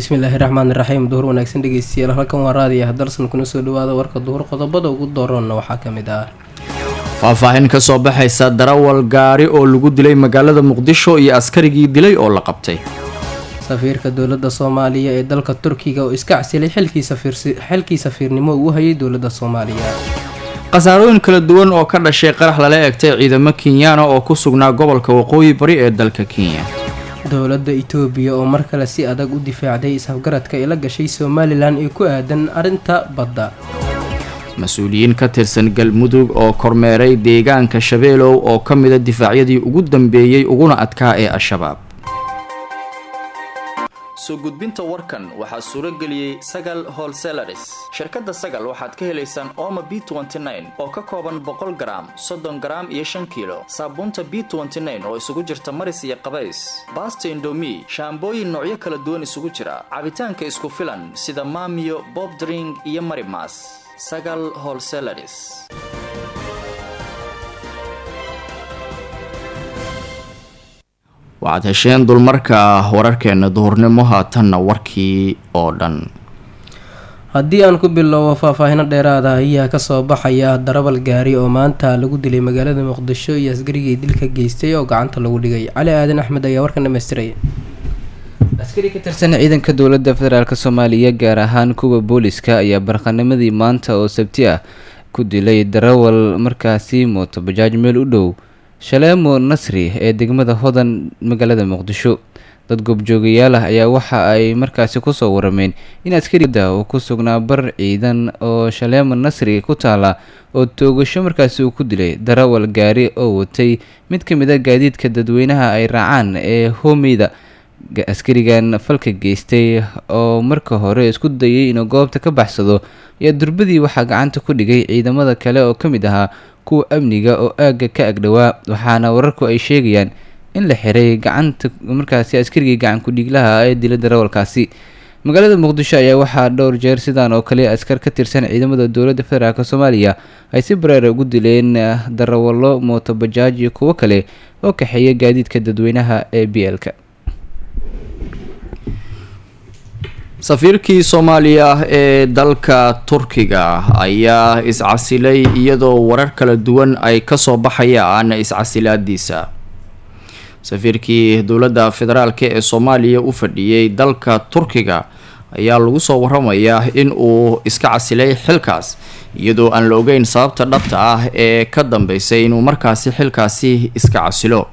bismillaahi raxmaani raxiim duhur wanaagsan dhegeystayaal halkan waa raadiya hadalsan kuna soo dhawaada warka duhur qodobada ugu dooroonna waxaa ka mid ah faahfaahin ka soo baxaysa darawal gaari oo lagu dilay magaalada muqdisho iyo askarigii dilay oo la qabtay safiirka dowladda soomaaliya ee dalka turkiga oo iska casilay xilkii safiirnimo uu hayay dowladda soomaaliya khasaarooyin kala duwan oo ka dhashay qarax lala egtay ciidamo kenyaana oo ku sugnaa gobolka waqooyi bari ee dalka kenya dowladda itoobiya oo mar kale si adag u difaacday isafgaradka ay la gashay somalilan ee ku aadan arrinta badda mas-uuliyiin ka tirsan galmudug oo kormeeray deegaanka shabeelow oo ka mida difaacyadii ugu dambeeyey uguna adkaa ee al-shabaab soo gudbinta warkan waxaa suuro geliyey sagal holselaris shirkadda sagal waxaad ka helaysaan ooma b oo ka kooban boqol garaam soddon garaam iyo shan kiilo saabuunta b oo isugu jirta maris iyo qabays baasta indomi shaambooyin noocyo kala duwan isugu jira cabitaanka isku filan sida maamiyo bobdring iyo marimas sagal holselaris waxaad hesheen dulmarka wararkeena duhurnimo haatanna warkii oo dhan haddii aan ku bilowbo faahfaahino dheeraada ayaa kasoo baxaya darabal gaari oo maanta lagu dilay magaalada muqdisho iyo askarigii dilka geystay oo gacanta lagu dhigay cali aadan axmed ayaa warkan dhamaystiraya askari ka tirsan ciidanka dowladda federaalk soomaaliya gaar ahaan kuwa booliska ayaa barqanimadii maanta oo sabti ah ku dilay darawal markaasi mooto bajaaj meel u dhow shaleemo nasri ee degmada hodan magaalada muqdisho dad goobjoogayaal ah ayaa waxa ay markaasi kusoo warameen in askarida uu ku sugnaa bar ciidan oo shaleemo nasri ku taala oo toogasho markaasi uu ku dilay darawal gaari oo watay mid ka mid a gaadiidka dadweynaha ay raacaan ee hoomeyda askarigan falka geystay oo marka hore isku dayay inuu goobta ka baxsado ayaa durbadii waxaa gacanta ku dhigay ciidamada kale oo ka mid ahaa kuwa amniga oo aagga ka agdhowaa waxaana wararku ay sheegayaan in la xiray gacanta markaasi askarigii gacan ku-dhiiglaha ee dila darawalkaasi magaalada muqdisho ayaa waxaa dhowr jeer sidaan oo kale askar ka tirsan ciidamada dowladda federaalk soomaaliya ay si bareera ugu dileen darawallo mooto bajaaj iyo kuwo kale oo kaxeeya gaadiidka dadweynaha ee b l-ka safiirkii soomaaliya ee dalka turkiga ayaa iscasilay iyadoo warar kala duwan ay kasoo baxayaan iscasilaadiisa safiirkii dowladda federaalk ee soomaaliya u fadhiyey dalka turkiga ayaa lagu soo waramayaa in uu iska casilay xilkaas iyadoo aan la ogeyn sababta dhabta ah ee ka dambeysay inuu markaasi xilkaasi iska casilo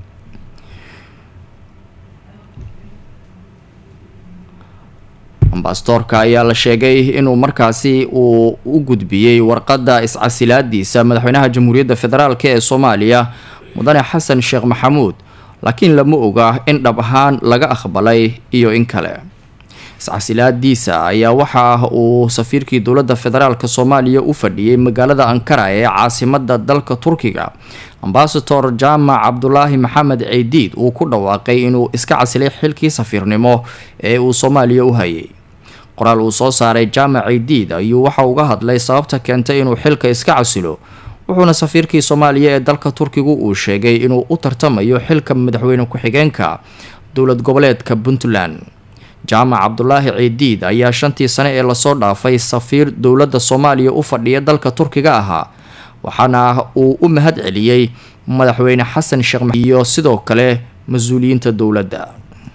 ambasadorka ayaa la sheegay inuu markaasi uu u gudbiyey warqadda iscasilaadiisa madaxweynaha jamhuuriyadda federaalk ee soomaaliya mudane xasan sheekh maxamuud laakiin lama oga in dhab ahaan laga aqbalay iyo in kale iscasilaadiisa ayaa waxa uu safiirkii dowladda federaalk soomaaliya u fadhiyey magaalada ankara ee caasimada dalka turkiga ambasador jaamac cabdulaahi maxamed ceydiid uu ku dhawaaqay inuu iska casilay xilkii safiirnimo ee uu soomaaliya u hayay qoraal uu soo saaray jaamac ceydiid ayuu waxa uga hadlay sababta keentay inuu xilka iska casilo wuxuuna safiirkii soomaaliya ee dalka turkigu uu sheegay inuu u tartamayo xilka madaxweyne ku-xigeenka dowlad goboleedka puntland jaamac cabdulaahi ceydiid ayaa shantii sane ee lasoo dhaafay safiir dowladda soomaaliya u fadhiya dalka turkiga ahaa waxaana uu u mahad celiyey madaxweyne xasan sheekh iyo sidoo kale mas-uuliyiinta dowladda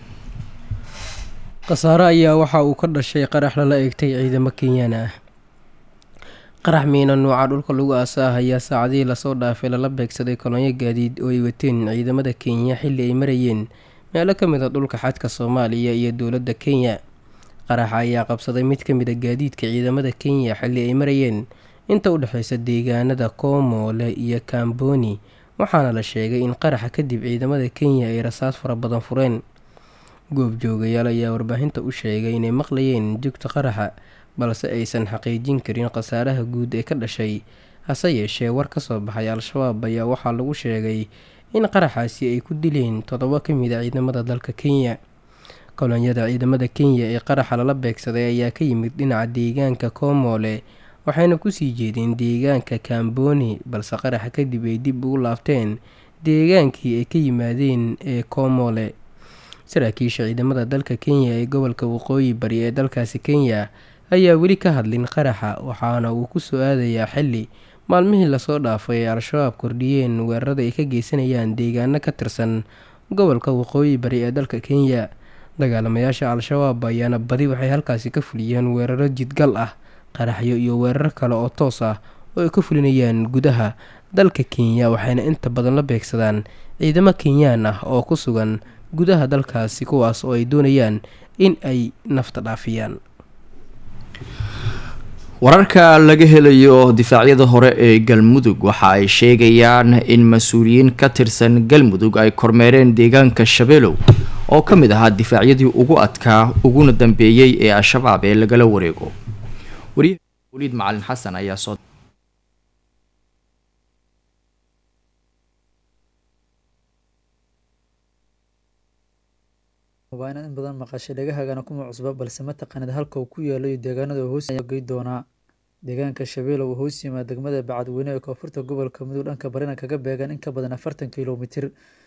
khasaare ayaa waxa uu ka dhashay qarax lala eegtay ciidamo kenyaan ah qarax miina nuuca dhulka lagu aasa ah ayaa saacadihii lasoo dhaafay lala beegsaday kolonyo gaadiid oo ay wateen ciidamada kenya xilli ay marayeen meelo ka mid a dhulka xadka soomaaliya iyo dowladda kenya qaraxa ayaa qabsaday mid ka mid a gaadiidka ciidamada kenya xilli ay marayeen inta u dhexeysa deegaanada koomoole iyo kamboni waxaana la sheegay in qaraxa kadib ciidamada kenya ay rasaas fara badan fureen goobjoogayaal ayaa warbaahinta u sheegay inay maqlayeen jugta qaraxa balse aysan xaqiijin karin khasaaraha guud ee ka dhashay hase yeeshee war ka soo baxay al-shabaab ayaa waxaa lagu sheegay in qaraxaasi ay ku dileen toddoba ka mid a ciidamada dalka kenya kolonyada ciidamada kenya ee qaraxa lala beegsaday ayaa ka yimid dhinaca deegaanka koomoole waxayna kusii jeedeen deegaanka kamboni balse qaraxa kadib ay dib ugu laabteen deegaankii ay ka yimaadeen ee koomole saraakiisha ciidamada dalka kenya ee gobolka waqooyi bari ee dalkaasi kenya ayaa weli ka hadlin qaraxa waxaana uu ku soo aadayaa xili maalmihii lasoo dhaafay ee al-shabaab kordhiyeen weerarada ay ka geysanayaan deegaano ka tirsan gobolka waqooyi bari ee dalka kenya dagaalamayaasha al-shabaab ayaana badi waxay halkaasi ka fuliyeen weeraro jidgal ah qaraxyo iyo weerar kale oo toos ah oo ay ka fulinayaan gudaha dalka kenya waxayna inta badan la beegsadaan ciidamo kenyaan ah oo ku sugan gudaha dalkaasi kuwaas oo ay doonayaan in ay nafta dhaafiyaan wararka laga helayo difaacyada hore ee galmudug waxa ay sheegayaan in mas-uuliyiin ka tirsan galmudug ay kormeereen deegaanka shabeelow oo ka mid ahaa difaacyadii ugu adkaa uguna dambeeyey ee al-shabaab ee lagala wareego wariyaha waliid macalin xasan ayaa soo waa inaad in badan maqashay dhagahagana kuma cusba balse ma taqaanid halka uu ku yaalo iyo deegaanada uu hoos gey doonaa deegaanka shabeelow uu hoos yimaada degmada bacadweyne ee koonfurta gobolka mudug dhanka barina kaga beegan in ka badan afartan kilomitir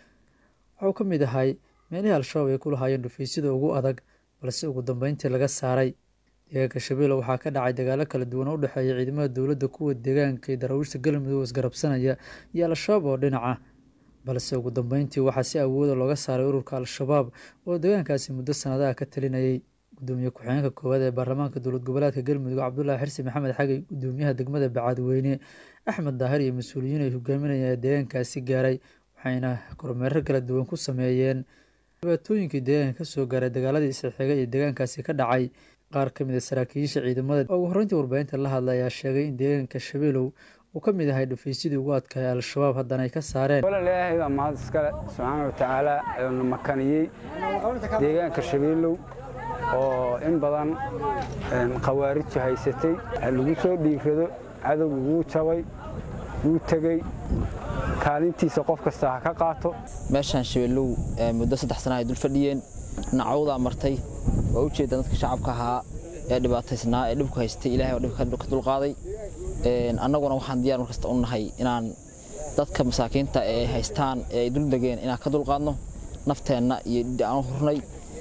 waxuu ka mid ahay meelihii al-shabaab ay ku lahaayeen dhufaysyada ugu adag balse ugu dambeyntii laga saaray deegaanka shabeelow waxaa ka dhacay dagaalo kala duwan oo u dhexeeya ciidamada dowladda kuwa deegaanka iyo daraawiishta galmudug oo isgarabsanaya iyo al-shabaab oo dhinaca balse ugu dambeyntii waxaa si awooda looga saaray ururka al-shabaab oo deegaankaasi muddo sanadaha ka talinayay gudoomiye ku-xigeenka koowaad ee baarlamaanka dowlad goboleedka galmudug cabdulaahi xirsi maxamed xagey gudoomiyaha degmada bacadweyne axmed daahir iyo mas-uuliyiin ay hogaaminayaan deegaankaasi gaaray waxayna kormeero kala duwan ku sameeyeen dhibaatooyinkii deegaanka kasoo gaaray dagaaladii isxigay iyo deegaankaasi ka dhacay qaar ka mid a saraakiisha ciidamada oo ugu horreyntii warbaahinta la hadlay ayaa sheegay in deegaanka shabeelow uu ka mid ahay dhufaysyadii ugu adkaaya al-shabaab haddana ay ka saareen walaalaahay baa mahad iskale subxaana wa tacaala na makaniyey deegaanka shabeelow oo in badan khawaariju haysatay lagu soo dhiirado cadowga wuu jabay wuu tegey kaalintiisa qof kasta ha ka qaato meeshaan shabeellow muddo saddex sana ay dul fadhiyeen nacawdaa martay waa ujeedaan dadka shacabka ahaa ee dhibaataysnaa ee dhibku haystay ilahay oo dhibka ka dulqaaday annaguna waxaan diyaar markasta u nahay inaan dadka masaakiinta ee haystaan ee ay dul degeen inaan ka dulqaadno nafteenna iyo dhidhi aan u hurnay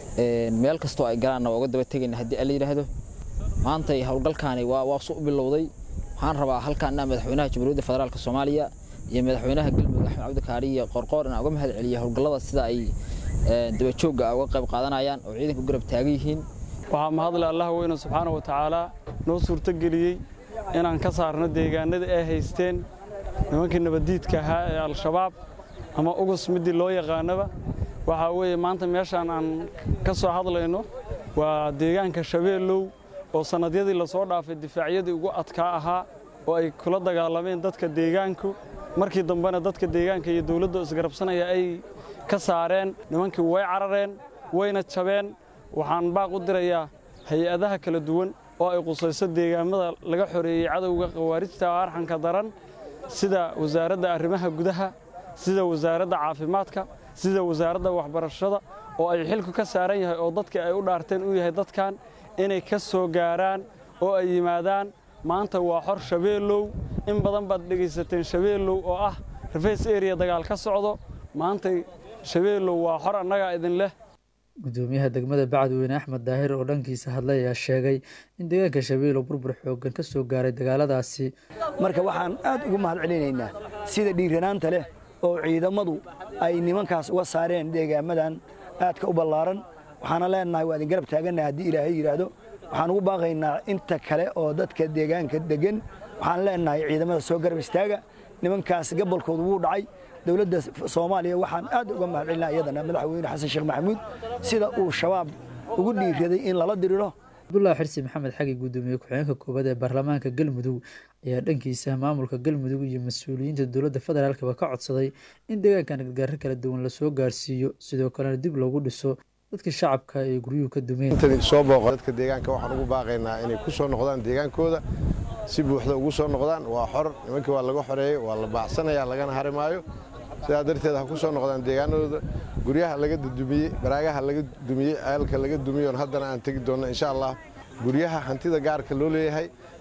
meel kastoo ay galaanna waa uga daba tegayna haddii alla yidhaahdo maanta howlgalkaani waa waa su u bilowday waxaan rabaa halkaan inaan madaxweynaha jamhuuriyadda federaalka soomaaliya iyo madaxweynaha galmudug axmed cabdikaari iyo qorqoor inaan uga mahad celiyo howlgallada sida ay dabajoogga uga qayb qaadanayaan oo ciidanka u garab taagan yihiin waxaa mahadle allah weyne subxaana wa tacaala noo suurtogeliyey inaan ka saarno deegaanada ay haysteen nimankii nabaddiidka ahaa ee al-shabaab ama ugus midii loo yaqaanaba waxaa weeye maanta meeshaan aan ka soo hadlayno waa deegaanka shabeellow oo sannadyadii lasoo dhaafay difaacyadii ugu adkaa ahaa oo ay kula dagaalameen dadka deegaanku markii dambena dadka deegaanka iyo dowladda isgarabsanaya ay ka saareen nimankii way carareen wayna jabeen waxaan baaq u dirayaa hay-adaha kala duwan oo ay qusayso deegaamada laga xoreeyey cadowga khawaarijta arxanka daran sida wasaaradda arrimaha gudaha sida wasaaradda caafimaadka sida wasaaradda waxbarashada oo ay xilku ka saaran yahay oo dadkii ay u dhaarteen u yahay dadkan inay ka soo gaaraan oo ay yimaadaan maanta waa xor shabeellow in badan baad dhegaysateen shabeellow oo ah reface area dagaal ka socdo maantay shabeellow waa xor annagaa idin leh gudoomiyaha degmada bacadweyne axmed daahir oo dhankiisa hadlay ayaa sheegay in deegaanka shabeelow burbur xooggan ka soo gaaray dagaaladaasi marka waxaan aad ugu mahad celinaynaa sida dhiiranaanta leh oo ciidamadu ay nimankaas uga saareen deegaamadan aadka u ballaaran waxaana leenahay waa idin garab taagannaha haddii ilaahay yidhaahdo waxaan ugu baaqaynaa inta kale oo dadka deegaanka deggan waxaan leenahay ciidamada soo garab istaaga nimankaas gabolkoodu wuu dhacay dowladda soomaaliya waxaan aad uga mahad celinaa iyadana madaxweyne xasan sheekh maxamuud sida uu shabaab ugu dhiiraday in lala diriro cabdulaahi xirsi maxamed xagi gudoomiye ku-xigeenka koowaad ee baarlamaanka galmudug ayaa dhankiisa maamulka galmudug iyo mas-uuliyiinta dowladda federaalkaba ka codsaday in deegaankan gargaaro kala duwan lasoo gaarsiiyo sidoo kalena dib loogu dhiso dadka shacabka ee guryuhu ka dumeen soo booqo dadka deegaanka waxaan ugu baaqaynaa inay ku soo noqdaan deegaankooda si buuxda ugu soo noqdaan waa xor nimankii waa laga xoreeyey waa la baacsanaya lagana hari maayo sidaa darteed ha ku soo noqdaan deegaanadooda guryaha laga dumiyey baraagaha laga dumiyey ceelka laga dumiyoon haddana aan tegi doonno insha allah guryaha hantida gaarka loo leeyahay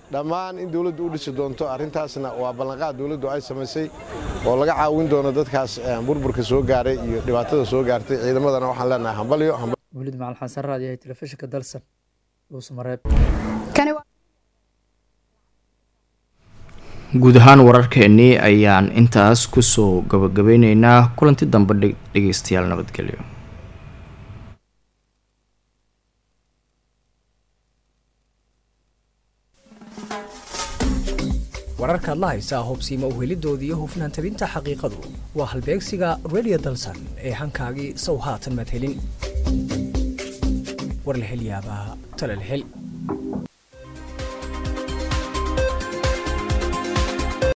dhammaan in dowladdu u dhisi doonto arrintaasna waa ballanqaad dowladdu ay samaysay oo laga caawin doono dadkaas burburka soo gaaray iyo dhibaatada soo gaartay ciidamadana waxaan leenahay hambalyo weliid macal xasan raadiyahay telefishinka dalsan dhuusmareeb guud ahaan wararkeennii ayaan intaas kusoo gabagabeyneynaa kulanti dambe dhegeystayaal nabadgelyo wararkaad la haysaa hubsiima uhelidooda iyo hufnaan tabinta xaqiiqadu waa halbeegsiga redio dalsan ee hankaagii sow haatan madhelin war la hel yaabaa tala la hel